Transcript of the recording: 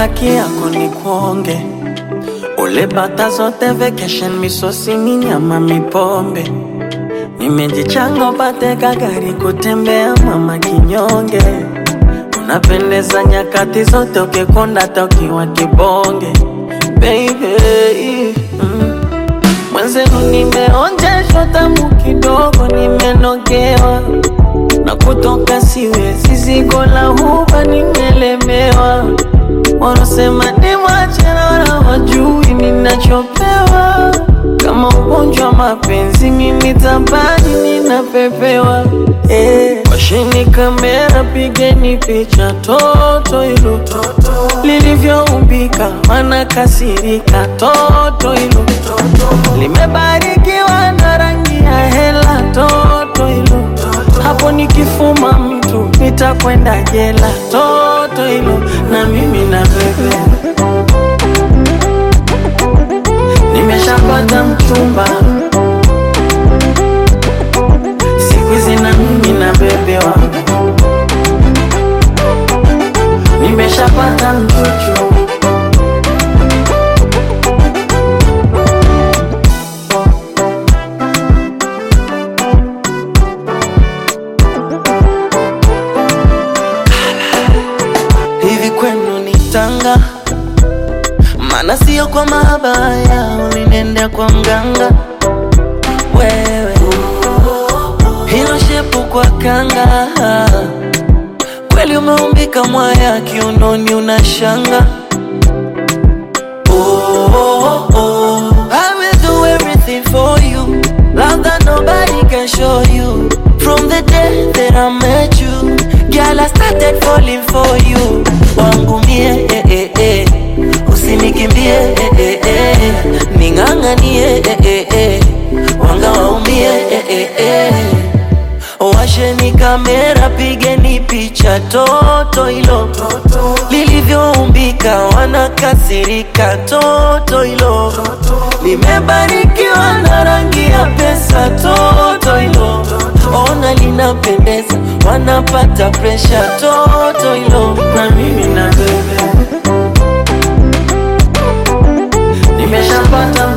haki yako ni kuonge ule bata zote vacation misosi minyama mipombe nimejichanga upate kagari kutembea mama kinyonge unapendeza nyakati zote ukikonda hata ukiwa kibonge baby mm. mwenzenu nimeonjeshwa tamu kidogo nimenogewa na kutoka siwezi zigo la huba nimelemewa wanasema ni mwachana wajui ninachopewa kama ugonjwa wa mapenzi mimi tabani ninapepewa eh. washini kamera pigeni picha toto hilo lilivyoumbika wanakasirika toto hilo limebarikiwa na rangi ya hela toto hilo hapo nikifuma mtu nitakwenda jela toto hilo na mimi na bebe nimeshapata mchumba siku hizi na mimi na bebe wangu nimeshapata mchuchu hivi kwenu ni tanga maana sio kwa mabaya ulinenda kwa mganga wewe hilo shepu kwa kanga kweli umeumbika mwaya kiunoni unashanga oh, oh, oh. I will do everything for you Love that nobody can show you From the day that I met you Girl, I started falling for you Wangu mie, eh, eh, eh. Usinikimbie, eh, eh, eh. Ning'ang'anie, eh, eh, eh. Wanga waumie, eh, eh, eh. Washeni kamera, pigeni picha toto hilo lilivyoumbika, wanakasirika toto hilo limebarikiwa na rangi ya pesa toto hilo ona linapendeza, wanapata presha toto hilo na mimi na bebe nimeshapata